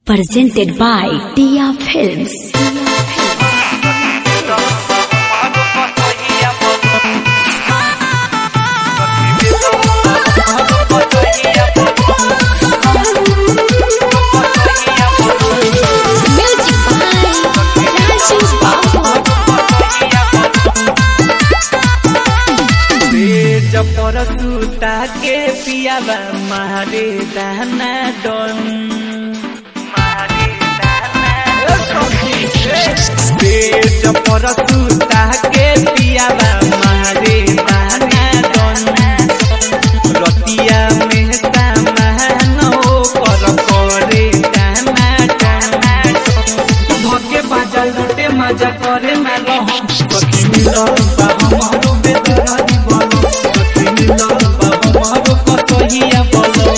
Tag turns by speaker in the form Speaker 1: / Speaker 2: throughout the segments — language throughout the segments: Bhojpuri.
Speaker 1: presented by Tia Films. Music by Rajesh Babu.
Speaker 2: तेज पर सूता के पियावा मारे दाना डन तेज पर सूता के पियावा मारे दाना डन रतिया में सामान कर करे दाना डन धके बाजा लुटे मजा करे ना रहम सखी मिलन बा हमरो बेदरारी बोलो सखी मिलन बा हमरो कसहिया बोलो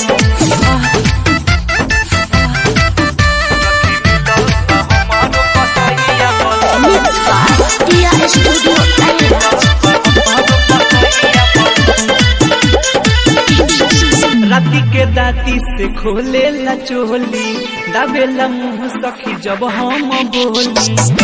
Speaker 1: Mixed by Tia Studio Thailand.
Speaker 2: राती के दाती से खोले ला चोली दाबेला मुंह सखी जब हम बोली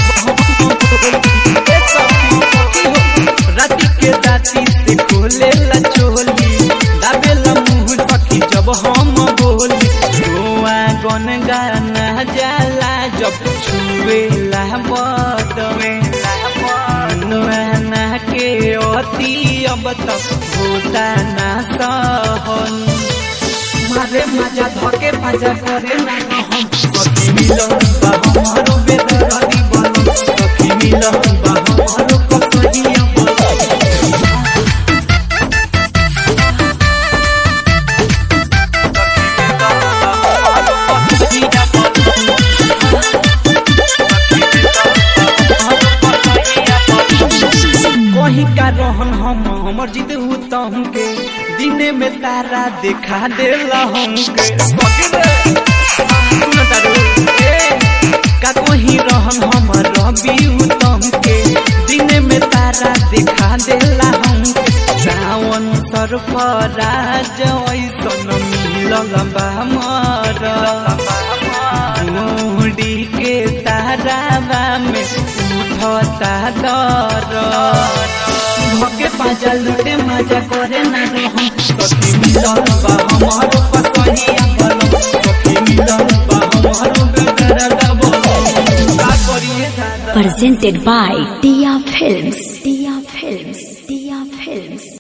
Speaker 2: ए सखी, सखी हो। राती के दाती से खोले ला चोली दाबेला मुंह सखी जब हम बोली गोवा गन गाना जाला जब छुए ला बदवे नुआना के अति अब तक होता ना सहन मारे मजा धके मजा करे ना हम सखी मिलन बा हमारो बेदरारी बनो सखी मिलन बा हमारो कसहिया बनो कहीं का रहन हम हमर जिद तम के दिने में तारा देखा देला हमके सुन तारू, ए, का कहीं रहन हमर रवि उत्तम के दिने में तारा देखा देला हमके सावन सरफराज ऐसन मिलल बा हमर मुड़ी के तारावा में उठता दर भके पाजा लुटे मजा करे ना रहम सखी मिलन बा हमारो पसहिया बोलो सखी मिलन बा हमारो बेदरा बोलो का करिए दादा
Speaker 1: Presented by Tia Films.